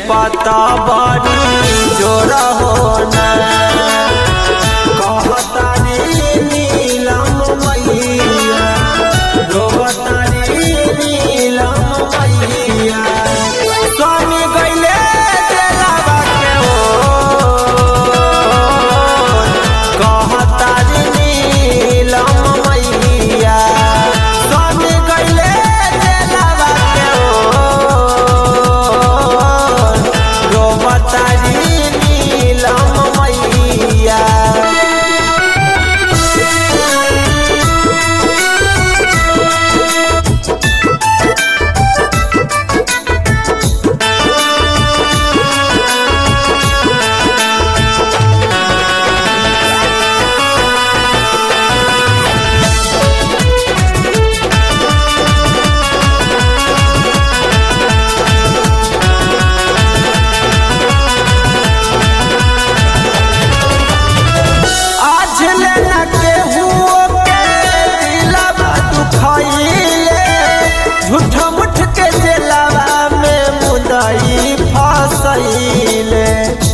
पता बड़ी जोर होना कहतारी नीलम मैया रोबतारी नीलम मैया स्वामी गइले देलावा के ओ कहतारी नीलम मैया स्वामी गइले देलावा के ओ रोबतारी नीलम मैया आज लेना केहू के दिलवा दुखइले झूठ मुठ के दिलवा में मुदई फसइले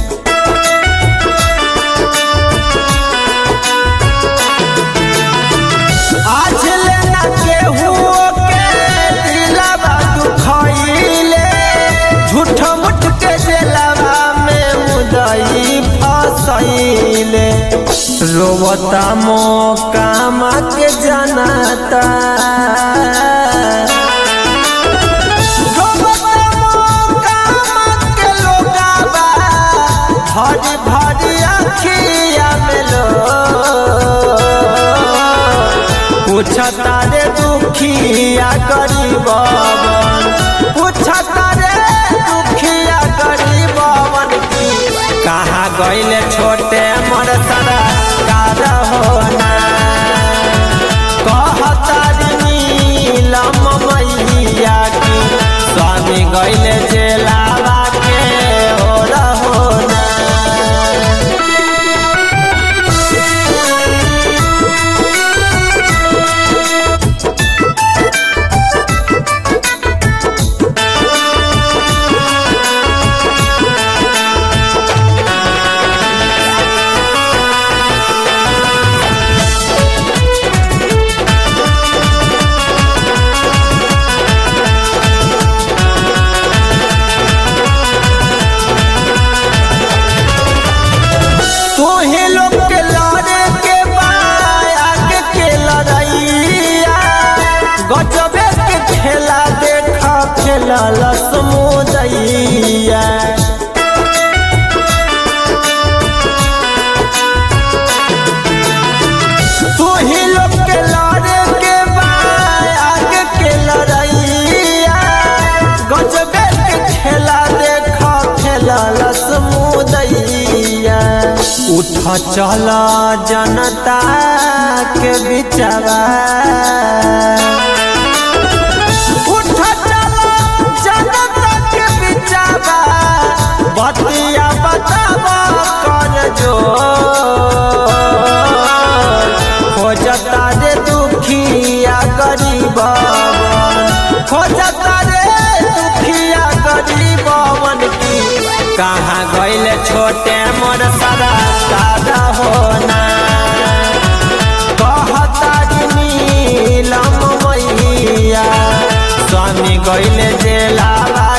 आज लेना केहू के दिलवा दुखइले झूठ मुठ के दिलवा में मुदई फसइले रोवता मोकामा के जनता रोवता मोकामा के लोगावा, भरी भरी अखिया में लो पूछता रे दुखिया गरीबवन पूछता रे दुखिया गरीबवन की कहाँ गइले छोटे मोर सदा कार होना कहतारी नीलम मैया की स्वामी गइले जेलावा के ओर होना तोहे लोग के लड़े के बाया के के लड़ैया गजबे के खेला देखा खेला लसमुदैया तोहे लोग के लड़े के बाया के के लड़ैया गजबे के खेला देखा खेला लसमुदैया उठ चल जनता के बिचवा उठ चल जनता के बिचवा बतिया बतावा कर जो खोजता रे दुखिया गरीबवन खोजता रे दुखिया गरीबवन की कहाँ गइले छोटे मोर सदा दादा होना कहता नीलम मैया स्वामी गइले जेलावा